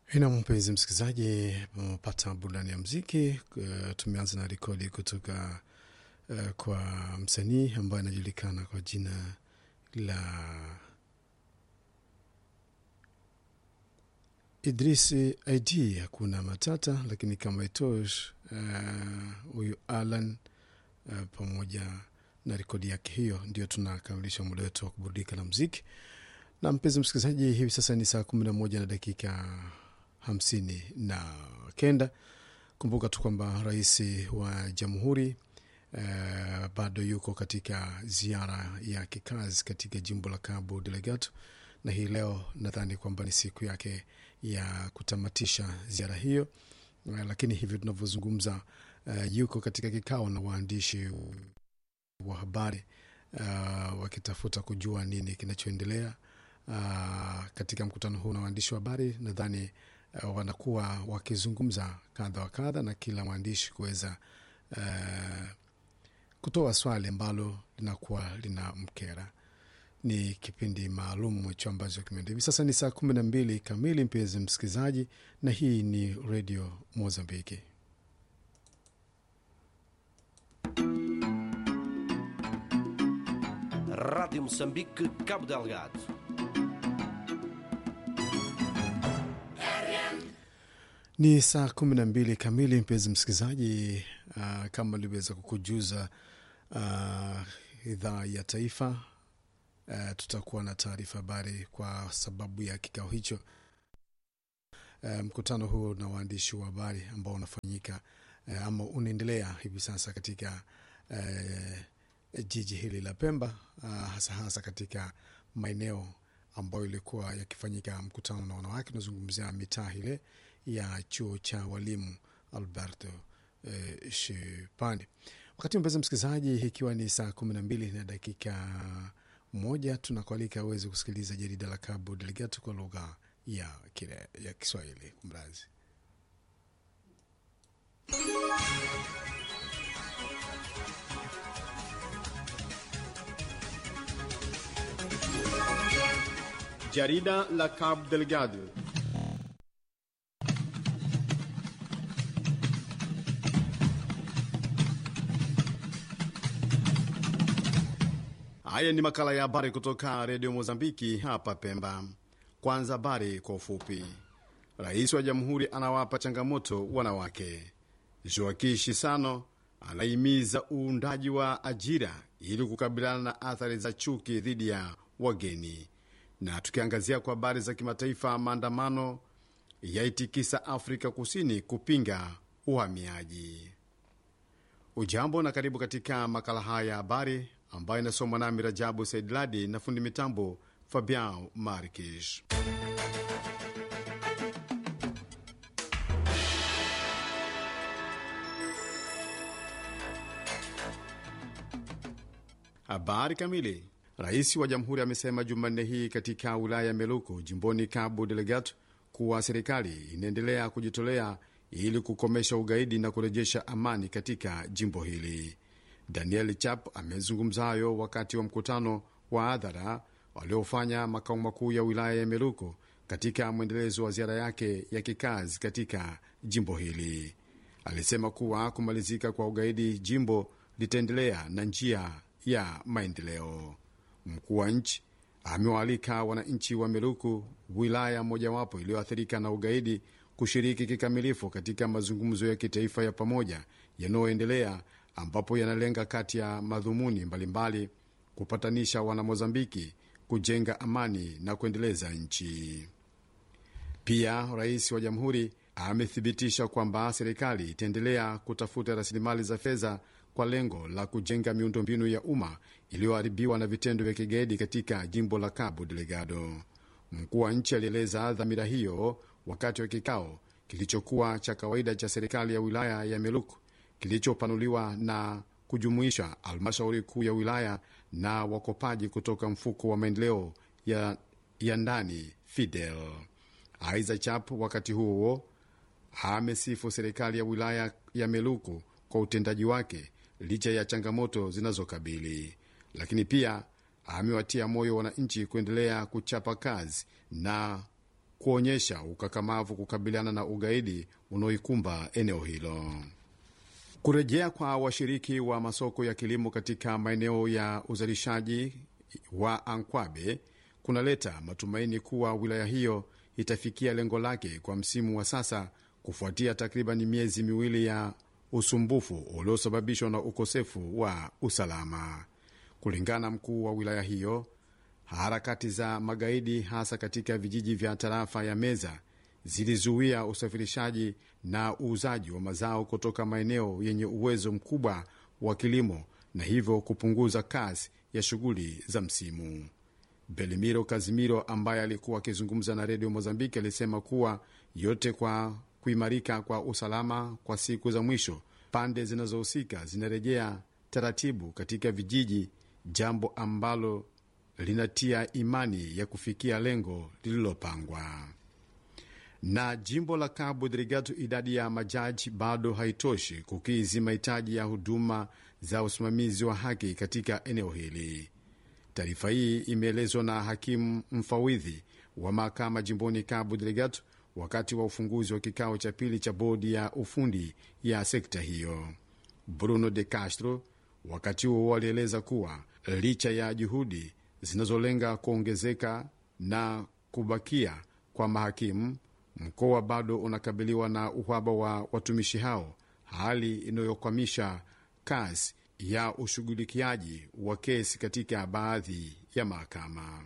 Ina mpenzi msikilizaji, umepata burudani ya mziki. Uh, tumeanza na rekodi kutoka uh, kwa msanii ambaye anajulikana kwa jina la Idrisi Id. Hakuna matata, lakini kama itosh huyu uh, Alan uh, pamoja na rekodi yake hiyo, ndio tunakamilisha muda wetu wa kuburudika na mziki. Na mpenzi msikilizaji, hivi sasa ni saa kumi na moja na dakika hamsini na kenda. Kumbuka tu kwamba rais wa jamhuri uh, bado yuko katika ziara ya kikazi katika jimbo la Cabo Delgado, na hii leo nadhani kwamba ni siku yake ya kutamatisha ziara hiyo uh, lakini hivi tunavyozungumza uh, yuko katika kikao na waandishi wa habari uh, wakitafuta kujua nini kinachoendelea uh, katika mkutano huu na waandishi wa habari. Nadhani uh, wanakuwa wakizungumza kadha wa kadha na kila mwandishi kuweza uh, kutoa swali ambalo linakuwa lina mkera. Ni kipindi maalum hicho ambacho kimeenda hivi sasa. Ni saa kumi na mbili kamili, mpenzi msikilizaji, na hii ni redio Mozambiki. Rádio Moçambique, Cabo Delgado. Ni saa kumi na mbili kamili, mpenzi msikilizaji. Uh, kama nilivyoweza kukujuza uh, idhaa ya taifa uh, tutakuwa na taarifa habari kwa sababu ya kikao hicho uh, mkutano huo na waandishi wa habari ambao unafanyika uh, ama unaendelea hivi sasa katika uh, jiji hili la Pemba uh, hasa hasa katika maeneo ambayo ilikuwa yakifanyika mkutano na wanawake. Unazungumzia mitaa ile ya chuo cha walimu Alberto eh, Shipani. Wakati mpenzi msikilizaji, ikiwa ni saa kumi na mbili na dakika moja, tunakualika uweze kusikiliza jarida la Cabo Delgado kwa lugha ya, kile, ya Kiswahili. Kumrazi Jarida la Cabo Delgado. Haya ni makala ya habari kutoka redio Mozambiki hapa Pemba. Kwanza habari kwa ufupi. Rais wa jamhuri anawapa changamoto wanawake. Joaquim Chissano anahimiza uundaji wa ajira ili kukabiliana na athari za chuki dhidi ya wageni. Na tukiangazia kwa habari za kimataifa, maandamano yaitikisa Afrika Kusini kupinga uhamiaji. Ujambo na karibu katika makala haya ya habari ambayo inasomwa nami Rajabu Saidladi na fundi mitambo Fabian Markish. Habari kamili. Rais wa jamhuri amesema Jumanne hii katika wilaya ya Meluku jimboni Cabo Delgado kuwa serikali inaendelea kujitolea ili kukomesha ugaidi na kurejesha amani katika jimbo hili. Daniel Chap amezungumza hayo wakati wa mkutano wa hadhara waliofanya makao makuu ya wilaya ya Meluku katika mwendelezo wa ziara yake ya kikazi katika jimbo hili. Alisema kuwa kumalizika kwa ugaidi jimbo litaendelea na njia ya maendeleo. Mkuu wa nchi amewaalika wananchi wa Meluku, wilaya mojawapo iliyoathirika na ugaidi, kushiriki kikamilifu katika mazungumzo ya kitaifa ya pamoja yanayoendelea ambapo yanalenga kati ya madhumuni mbalimbali kupatanisha wanamozambiki, kujenga amani na kuendeleza nchi. Pia rais wa jamhuri amethibitisha kwamba serikali itaendelea kutafuta rasilimali za fedha kwa lengo la kujenga miundombinu ya umma iliyoharibiwa na vitendo vya kigaidi katika jimbo la Cabo Delgado. Mkuu wa nchi alieleza dhamira hiyo wakati wa kikao kilichokuwa cha kawaida cha serikali ya wilaya ya Meluku kilichopanuliwa na kujumuisha halmashauri kuu ya wilaya na wakopaji kutoka mfuko wa maendeleo ya, ya ndani Fidel. Aiza Chap wakati huo amesifu serikali ya wilaya ya Meluku kwa utendaji wake licha ya changamoto zinazokabili, lakini pia amewatia moyo wananchi kuendelea kuchapa kazi na kuonyesha ukakamavu kukabiliana na ugaidi unaoikumba eneo hilo. Kurejea kwa washiriki wa masoko ya kilimo katika maeneo ya uzalishaji wa Ankwabe kunaleta matumaini kuwa wilaya hiyo itafikia lengo lake kwa msimu wa sasa kufuatia takriban miezi miwili ya usumbufu uliosababishwa na ukosefu wa usalama. Kulingana mkuu wa wilaya hiyo, harakati za magaidi hasa katika vijiji vya tarafa ya Meza zilizuia usafirishaji na uuzaji wa mazao kutoka maeneo yenye uwezo mkubwa wa kilimo na hivyo kupunguza kasi ya shughuli za msimu. Belimiro Kazimiro ambaye alikuwa akizungumza na redio Mozambiki alisema kuwa yote kwa kuimarika kwa usalama kwa siku za mwisho, pande zinazohusika zinarejea taratibu katika vijiji, jambo ambalo linatia imani ya kufikia lengo lililopangwa. Na jimbo la Cabo Delgado, idadi ya majaji bado haitoshi kukidhi mahitaji ya huduma za usimamizi wa haki katika eneo hili. Taarifa hii imeelezwa na hakimu mfawidhi wa mahakama jimboni Cabo Delgado wakati wa ufunguzi wa kikao cha pili cha bodi ya ufundi ya sekta hiyo. Bruno de Castro wakati huo alieleza kuwa licha ya juhudi zinazolenga kuongezeka na kubakia kwa mahakimu, mkoa bado unakabiliwa na uhaba wa watumishi hao, hali inayokwamisha kazi ya ushughulikiaji wa kesi katika baadhi ya mahakama.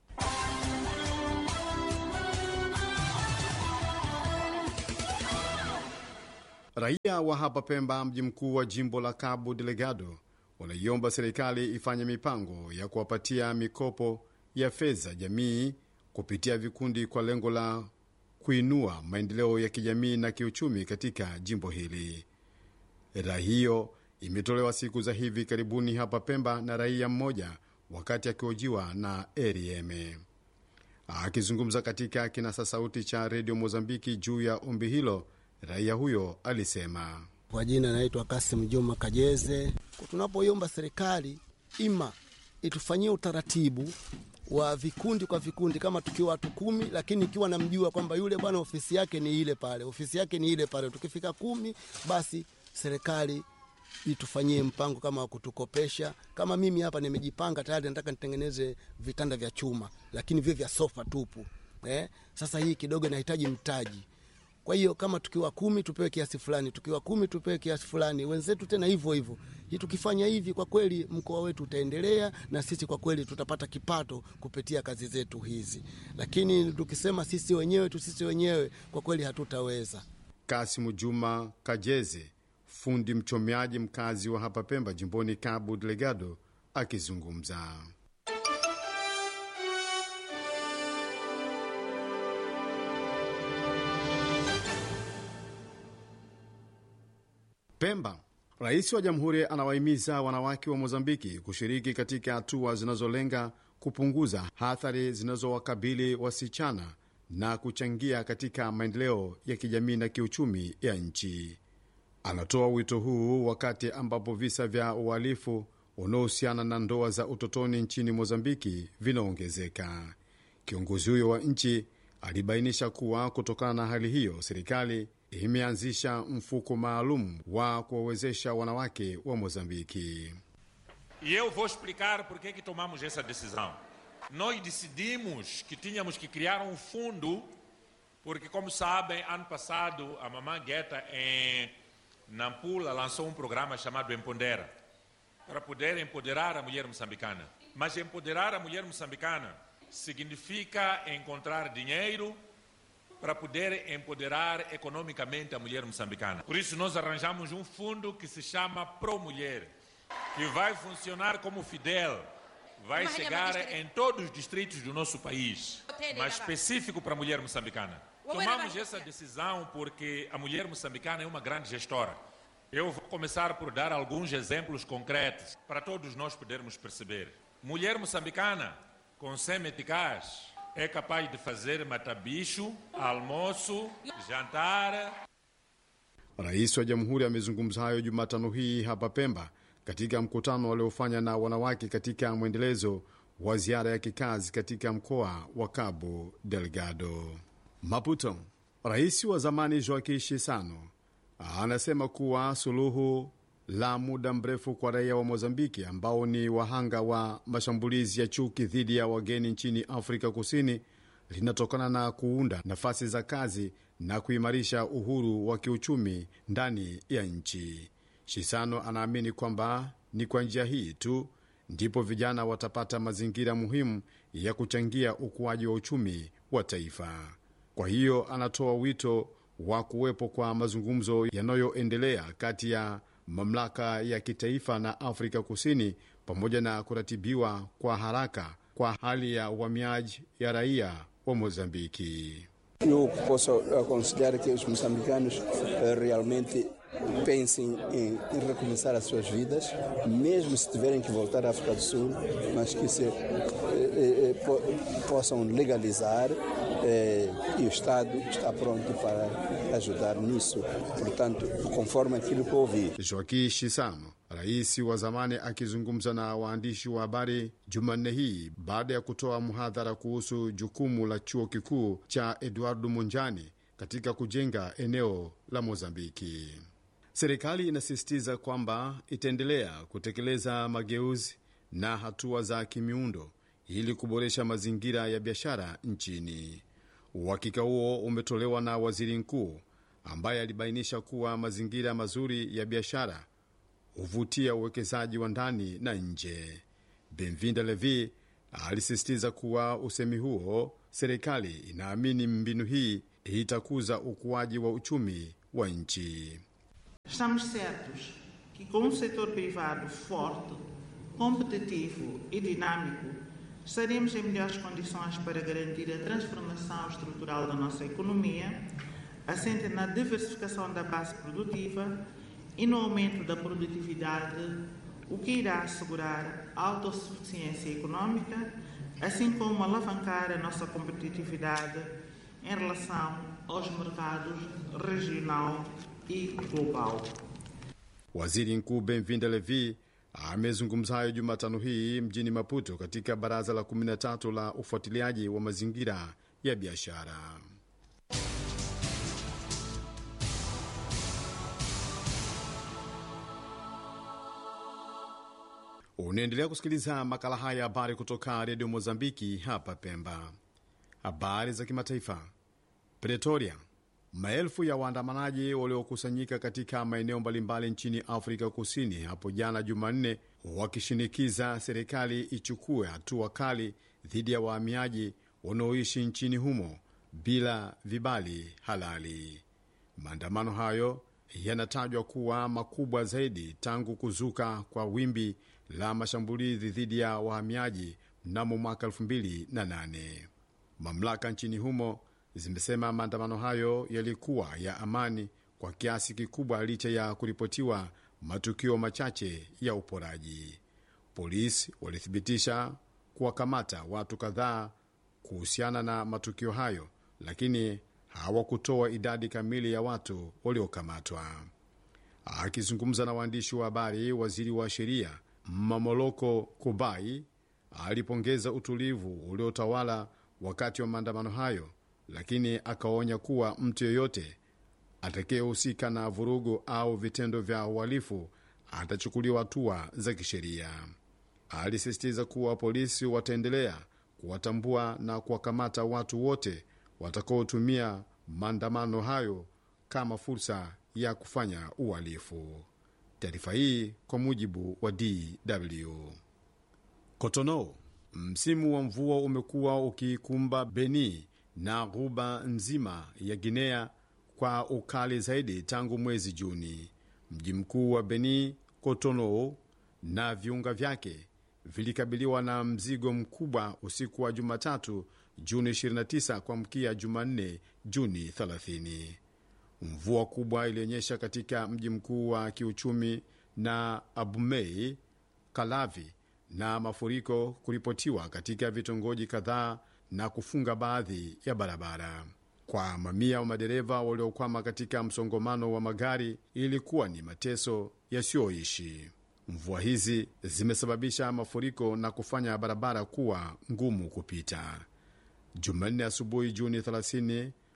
Raia wa hapa Pemba, mji mkuu wa jimbo la Cabo Delgado, wanaiomba serikali ifanye mipango ya kuwapatia mikopo ya fedha jamii kupitia vikundi kwa lengo la kuinua maendeleo ya kijamii na kiuchumi katika jimbo hili. Rai hiyo imetolewa siku za hivi karibuni hapa Pemba na raia mmoja wakati akihojiwa na RFM. Akizungumza katika kinasa sauti cha redio Mozambiki juu ya ombi hilo, raia huyo alisema: Kwa jina naitwa Kasim Juma Kajeze. Tunapoiomba serikali ima itufanyie utaratibu wa vikundi kwa vikundi, kama tukiwa watu kumi, lakini ikiwa namjua kwamba yule bwana ofisi yake ni ile pale, ofisi yake ni ile pale, tukifika kumi, basi serikali itufanyie mpango kama wa kutukopesha. Kama mimi hapa nimejipanga tayari, nataka nitengeneze vitanda vya chuma, lakini vile vya sofa tupu eh. Sasa hii kidogo inahitaji mtaji kwa hiyo kama tukiwa kumi tupewe kiasi fulani, tukiwa kumi tupewe kiasi fulani, wenzetu tena hivyo hivyo. Hii tukifanya hivi, kwa kweli mkoa wetu utaendelea na sisi kwa kweli tutapata kipato kupitia kazi zetu hizi, lakini tukisema sisi wenyewe tu sisi wenyewe, kwa kweli hatutaweza. Kasimu Juma Kajeze, fundi mchomeaji mkazi wa hapa Pemba, jimboni Cabo Delgado, akizungumza. Pemba. Rais wa jamhuri anawahimiza wanawake wa Mozambiki kushiriki katika hatua zinazolenga kupunguza athari zinazowakabili wasichana na kuchangia katika maendeleo ya kijamii na kiuchumi ya nchi. Anatoa wito huu wakati ambapo visa vya uhalifu unaohusiana na ndoa za utotoni nchini Mozambiki vinaongezeka. Kiongozi huyo wa nchi alibainisha kuwa kutokana na hali hiyo, serikali imeanzisha mfuko maalum wa kuwawezesha wanawake wa Mozambiki. E eu vou explicar por que que tomamos essa decisão. Nós decidimos que tínhamos que criar um fundo, porque, como sabem, ano passado a Mamãe Guetta em Nampula lançou um programa chamado Empodera, para poder empoderar a mulher moçambicana. Mas empoderar a mulher moçambicana significa encontrar dinheiro para poder empoderar economicamente a mulher moçambicana. Por isso, nós arranjamos um fundo que se chama Pro Mulher, que vai funcionar como Fidel, vai chegar em todos os distritos do nosso país, mas específico para a mulher moçambicana. Tomamos essa decisão porque a mulher moçambicana é uma grande gestora. Eu vou começar por dar alguns exemplos concretos para todos nós podermos perceber. Mulher moçambicana com semeticaz é capaz de fazer matabicho, almoço, jantar. Rais wa jamhuri amezungumza hayo Jumatano hii hapa Pemba katika mkutano waliofanya na wanawake katika mwendelezo wa ziara ya kikazi katika mkoa wa Cabo Delgado. Maputo, rais wa zamani Joaquim Chissano anasema kuwa suluhu la muda mrefu kwa raia wa Mozambiki ambao ni wahanga wa mashambulizi ya chuki dhidi ya wageni nchini Afrika Kusini linatokana na kuunda nafasi za kazi na kuimarisha uhuru wa kiuchumi ndani ya nchi. Shisano anaamini kwamba ni kwa njia hii tu ndipo vijana watapata mazingira muhimu ya kuchangia ukuaji wa uchumi wa taifa. Kwa hiyo anatoa wito wa kuwepo kwa mazungumzo yanayoendelea kati ya mamlaka ya kitaifa na Afrika Kusini pamoja na kuratibiwa kwa haraka kwa hali ya uhamiaji ya raia wa Mozambiki. Eu posso aconselhar que os moçambicanos eh, realmente pensem em, em recomeçar as suas vidas, mesmo se tiverem que voltar à África do Sul, mas que se eh, eh, po- possam legalizar eh, e o Estado está pronto para ajudar nisso. Portanto, conforme aquilo que eu ouvi. Joaquim Chissano, rais wa zamani, akizungumza na waandishi wa habari Jumanne hii baada ya kutoa mhadhara kuhusu jukumu la chuo kikuu cha Eduardo Munjani katika kujenga eneo la Mozambiki. Serikali inasisitiza kwamba itaendelea kutekeleza mageuzi na hatua za kimiundo ili kuboresha mazingira ya biashara nchini. Uhakika huo umetolewa na waziri mkuu ambaye alibainisha kuwa mazingira mazuri ya biashara huvutia uwekezaji wa ndani na nje. Benvinda Levi alisisitiza kuwa usemi huo, serikali inaamini mbinu hii itakuza ukuaji wa uchumi wa nchi. Estamos certos que, com um setor privado forte, competitivo e dinâmico, estaremos em melhores condições para garantir a transformação estrutural da nossa economia, assente na diversificação da base produtiva e no aumento da produtividade, o que irá assegurar a autossuficiência econômica, assim como alavancar a nossa competitividade em relação aos mercados regional e global. Waziri Mkuu Benvinda Levi amezungumza hayo Jumatano hii mjini Maputo katika baraza la 13 la ufuatiliaji wa mazingira ya biashara. Unaendelea kusikiliza makala haya ya habari kutoka redio Mozambiki hapa Pemba. Habari za kimataifa. Pretoria, maelfu ya waandamanaji waliokusanyika katika maeneo mbalimbali nchini Afrika Kusini hapo jana Jumanne, wakishinikiza serikali ichukue hatua kali dhidi ya wahamiaji wanaoishi nchini humo bila vibali halali. Maandamano hayo yanatajwa kuwa makubwa zaidi tangu kuzuka kwa wimbi la mashambulizi dhidi ya wahamiaji mnamo mwaka 2008. Mamlaka nchini humo zimesema maandamano hayo yalikuwa ya amani kwa kiasi kikubwa licha ya kuripotiwa matukio machache ya uporaji. Polisi walithibitisha kuwakamata watu kadhaa kuhusiana na matukio hayo, lakini hawakutoa idadi kamili ya watu waliokamatwa. Akizungumza na waandishi wa habari, waziri wa sheria Mamoloko Kubai alipongeza utulivu uliotawala wakati wa maandamano hayo, lakini akaonya kuwa mtu yeyote atakayehusika na vurugu au vitendo vya uhalifu atachukuliwa hatua za kisheria. Alisisitiza kuwa polisi wataendelea kuwatambua na kuwakamata watu wote watakaotumia maandamano hayo kama fursa ya kufanya uhalifu. Taarifa hii kwa mujibu wa DW. Cotonou, msimu wa mvua umekuwa ukikumba Beni na ghuba nzima ya Guinea kwa ukali zaidi tangu mwezi Juni. Mji mkuu wa Beni, Cotonou, na viunga vyake vilikabiliwa na mzigo mkubwa usiku wa Jumatatu Juni 29 kuamkia Jumanne Juni 30. Mvua kubwa ilionyesha katika mji mkuu wa kiuchumi na Abumei, Kalavi, na mafuriko kuripotiwa katika vitongoji kadhaa na kufunga baadhi ya barabara. Kwa mamia wa madereva waliokwama katika msongamano wa magari, ilikuwa ni mateso yasiyoishi. Mvua hizi zimesababisha mafuriko na kufanya barabara kuwa ngumu kupita. Jumanne asubuhi Juni 30,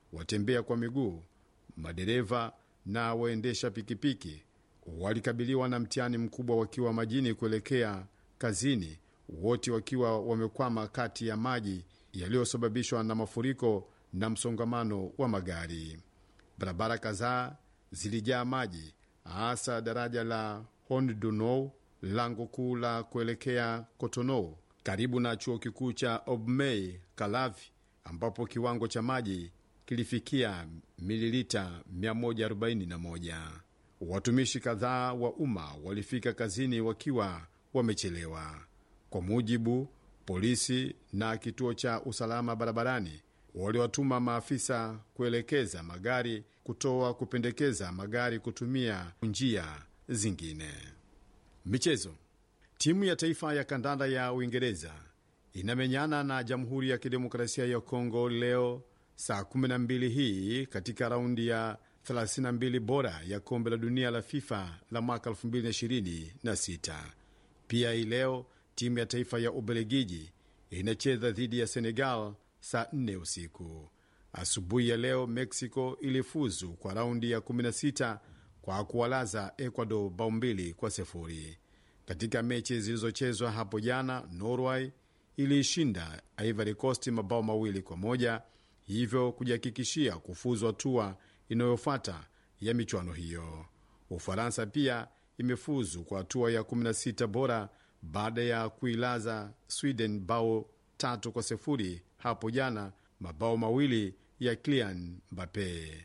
watembea kwa miguu, madereva na waendesha pikipiki walikabiliwa na mtihani mkubwa wakiwa majini kuelekea kazini, wote wakiwa wamekwama kati ya maji yaliyosababishwa na mafuriko na msongamano wa magari. Barabara kadhaa zilijaa maji, hasa daraja la Hondunou, lango kuu la kuelekea Cotonou, karibu na chuo kikuu cha Obmei Kalavi, ambapo kiwango cha maji kilifikia mililita 141. Watumishi kadhaa wa umma walifika kazini wakiwa wamechelewa. Kwa mujibu polisi na kituo cha usalama barabarani, waliwatuma maafisa kuelekeza magari kutoa kupendekeza magari kutumia njia zingine. Michezo. Timu ya taifa ya kandanda ya Uingereza inamenyana na Jamhuri ya Kidemokrasia ya Kongo leo saa 12 hii katika raundi ya 32 bora ya kombe la dunia la FIFA la mwaka 2026. Pia hii leo timu ya taifa ya Ubelgiji inacheza dhidi ya Senegal saa 4 usiku. Asubuhi ya leo Mexico ilifuzu kwa raundi ya 16 kwa kuwalaza Ecuador bao mbili kwa sifuri. Katika mechi zilizochezwa hapo jana, Norway iliishinda Ivory Coast mabao mawili kwa moja, hivyo kujihakikishia kufuzu hatua inayofuata ya michuano hiyo. Ufaransa pia imefuzu kwa hatua ya 16 bora baada ya kuilaza Sweden bao tatu kwa sifuri hapo jana, mabao mawili ya Kylian Mbappe.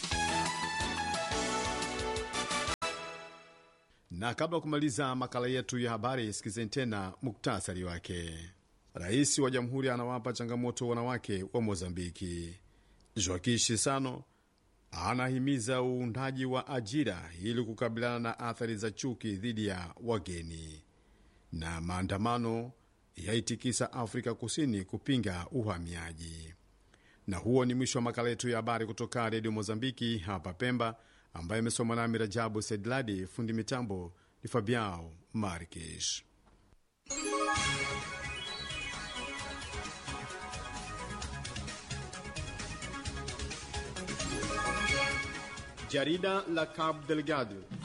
Na kabla ya kumaliza makala yetu ya habari, sikizeni tena muktasari wake. Rais wa jamhuri anawapa changamoto wanawake wa Mozambiki. Joaquim Chissano anahimiza uundaji wa ajira ili kukabiliana na athari za chuki dhidi ya wageni. Na maandamano yaitikisa Afrika Kusini kupinga uhamiaji. Na huo ni mwisho wa makala yetu ya habari kutoka redio Mozambiki hapa Pemba, ambayo imesomwa nami Rajabu Sedladi. Fundi mitambo ni Fabiao Marques. Jarida la Cabo Delgado